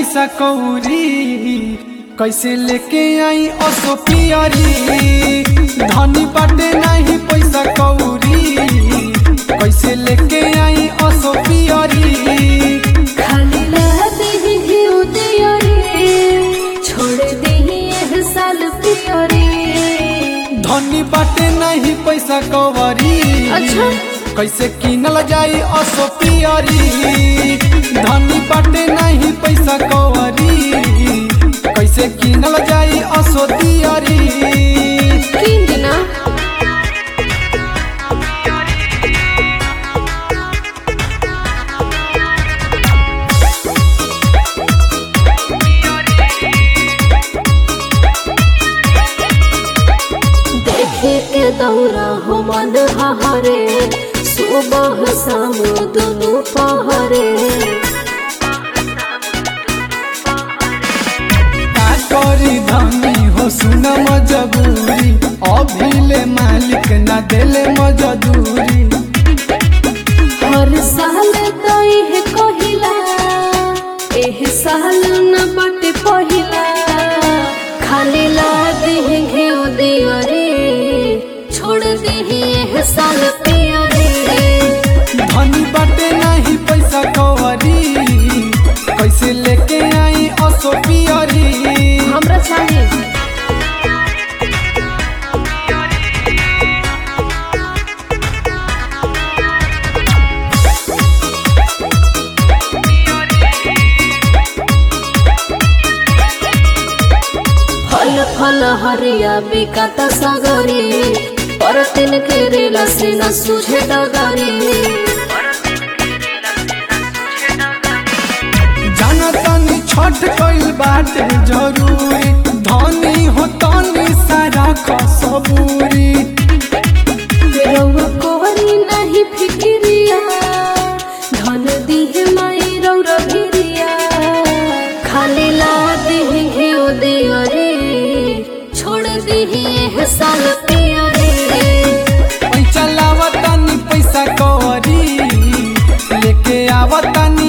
पैसा कौरी कैसे लेके आई असो पियरी धनी बाटे नहीं पैसा कौरी कैसे लेके आई असो पियरी खाली रहते ही घिउ दियरे छोड़ देही एह साल पियरे धनी बाटे नहीं पैसा कौरी अच्छा। कैसे किनल जाई असो पियरी धनी बाटे नहीं पैसा कौरी कैसे किनल जाई असो दियरी किन दिना देखे के दौरा हो मन हरे सुबह शाम दोनों पहरे का करी धनी हो सुन मजबूरी अभिले मालिक ना देले मजदूरी हर साल तो यह कहिला एह साल न बटे पहिला खाली ला देह घेउ दियो रे छोड़ देही एह साल पिया रे धनी बाटे नहीं पैसा कवरी कैसे लेके आई असो पियरी हमरा चाहिए फल फल हरिया बिकाता सगरी पर तिन के रेला से न सुझे डगरी जाना तनी छठ कइल बाटे जरूरी धनी हो तनी सारा खसबूरी रउआ कोरी नहीं फिक्रिया धन दिहे माई रौरा भिरिया खाली ला दिहे घेउ दियो रे छोड़ दिहे एह साल पिया रे पैसा लावतानी पैसा कवरी लेके आवतानी